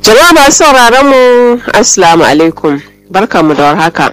Jama'a masu sauraron mu Assalamu alaikum barkanmu da warhaka.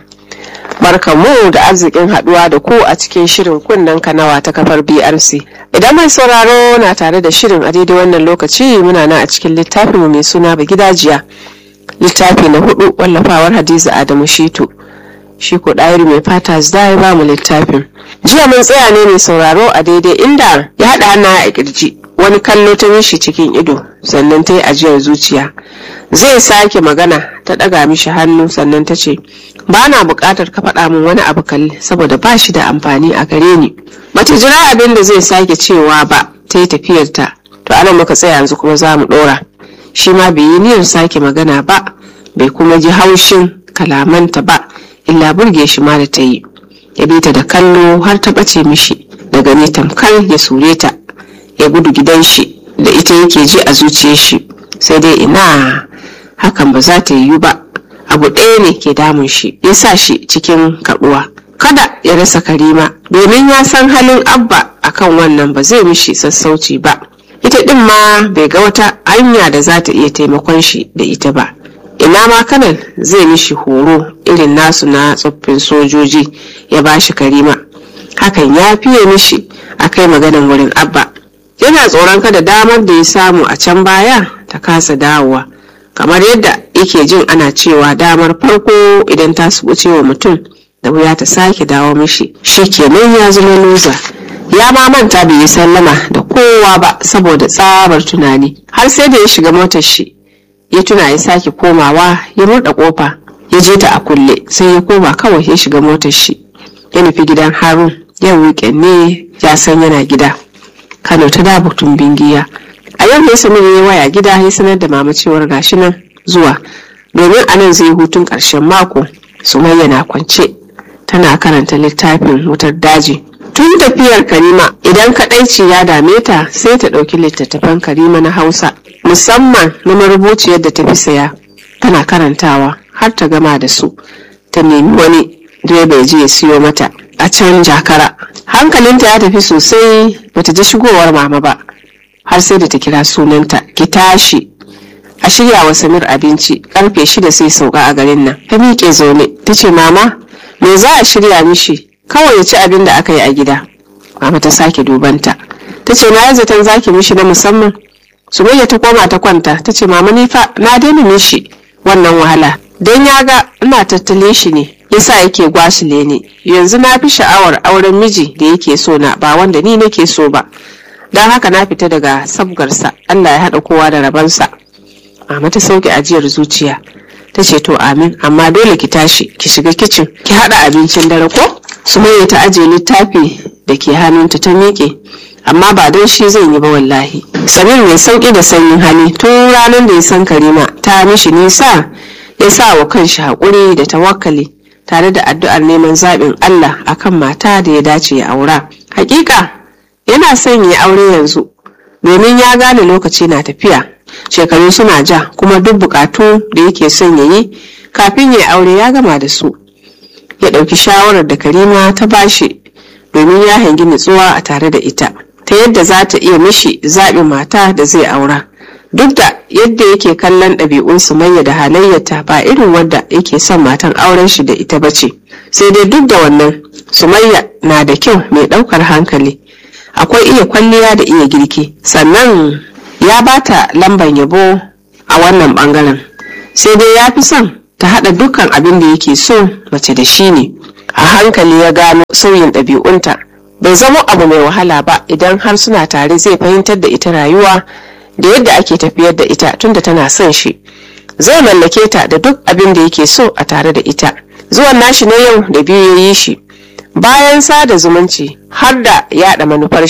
Barkanmu da arzikin haduwa da ku a cikin shirin kunnen kanawa ta kafar BRC. Idan mai sauraro na tare da shirin a daidai wannan lokaci muna nan a cikin littafin mu mai suna Gidajiya. Littafi na hudu wallafawar Hadiza Adamu Shitu. Shi ko ɗayar mai fata zai ba mu littafin. Jiya mun tsaya ne mai sauraro a daidai inda ya haɗa hana a kirji. Wani kallo ta mishi cikin ido sannan ta yi ajiyar zuciya. Zai sake magana ta ɗaga mishi hannu sannan ta ce, ba na buƙatar ka faɗa min wani abu kalli saboda ba shi da amfani a gare ni. Bata jira abin da zai sake cewa ba ta yi tafiyarta. To ana muka tsaya yanzu kuma za mu ɗora. Shi ma bai yi niyyar sake magana ba, bai kuma ji haushin kalamanta ba, illa burge shi ma da ta yi. Ya bi ta da kallo har ta ɓace mishi, daga ne tamkar ya sure ta, ya gudu gidan shi da ita yake ji a zuciyar shi. Sai dai ina hakan ba za ta yiwu ba. abu ɗaya ne ke damun shi ya sa shi cikin kaɗuwa kada ya rasa karima domin ya san halin abba akan wannan ba zai mishi sassauci ba ita ɗin ma bai ga wata hanya da za ta iya taimakon shi da ita ba ina ma kanan zai mishi horo irin nasu na tsoffin sojoji ya ba shi karima hakan ya fiye mishi a kai maganin wurin abba yana tsoron kada damar da ya samu a can baya ta kasa dawowa kamar yadda yake jin ana cewa damar farko idan ta subuce wa mutum da wuya ta sake dawo mishi shi kenan ya zama loza ya ma manta bai yi sallama da kowa ba saboda tsabar tunani har sai da ya shiga motar shi ya tuna ya sake komawa ya murda kofa ya je ta a kulle sai ya koma kawai ya shiga motar shi ya nufi gidan harun yau weekend ne ya san yana gida kano ta da butun bingiya a yau ne samir ya waya gida ya sanar da mama cewar gashi nan zuwa domin a nan zai hutun ƙarshen mako sumayya na kwance tana karanta littafin wutar daji tun tafiyar karima idan kadaici ya dame ta sai ta ɗauki littattafan karima na hausa musamman na marubuciyar da ta fi saya tana karantawa har ta gama da su ta nemi wani direba ya je ya siyo mata a can jakara hankalinta ya tafi sosai bata ji shigowar mama ba har sai da ta kira sunanta ki tashi a shirya wa samir abinci karfe shida sai sauka a garin nan ta miƙe zaune ta ce mama me za a shirya mishi kawai ya ci abin da aka yi a gida mama ta sake dubanta ta ce na yi zaton zaki mishi na musamman sumayya ta koma ta kwanta ta ce mama ni fa na daina mishi wannan wahala don ya ga ina tattale shi ne yasa yake gwasile ne yanzu na fi sha'awar auren miji da yake so na ba wanda ni nake so ba don haka na fita daga sabgarsa allah ya haɗa kowa da rabansa mama ta sauke ajiyar zuciya ta ce to amin amma dole ki tashi ki shiga kicin ki haɗa abincin dare ko sumayya ta ajiye littafi da ke hannunta ta miƙe amma ba don shi zai yi ba wallahi samir mai sauƙi da sanyin hali tun ranar da ya san karima ta mishi nisa ya sa wa kanshi haƙuri da tawakkali tare da addu'ar neman zaɓin allah akan mata da ya dace ya aura hakika yana son ya aure yanzu domin ya gane lokaci na tafiya shekaru suna ja kuma duk bukatu da yake son ya yi kafin ya aure ya gama da su ya ɗauki shawarar da karima ta bashi domin ya hangi nutsuwa a tare da ita ta yadda za ta iya mishi zaɓin mata da zai aura duk da yadda yake kallon ɗabi'un sumayya da halayyata ba irin wadda yake son matan auren shi da ita ba ce sai dai duk da wannan sumayya na da kyau mai ɗaukar hankali akwai iya kwalliya da iya girki sannan ya bata lamban yabo a wannan bangaren sai dai ya fi son ta haɗa dukkan abin da yake so mace da shi ne a hankali ya gano sauyin ɗabi'unta bai zama abu mai wahala ba idan har suna tare zai fahimtar da ita rayuwa da yadda ake tafiyar da ita tunda tana son shi zai mallake ta da duk abin da yake so a tare da ita zuwan nashi na yau da biyu ya yi shi bayan sada zumunci har da yada manufar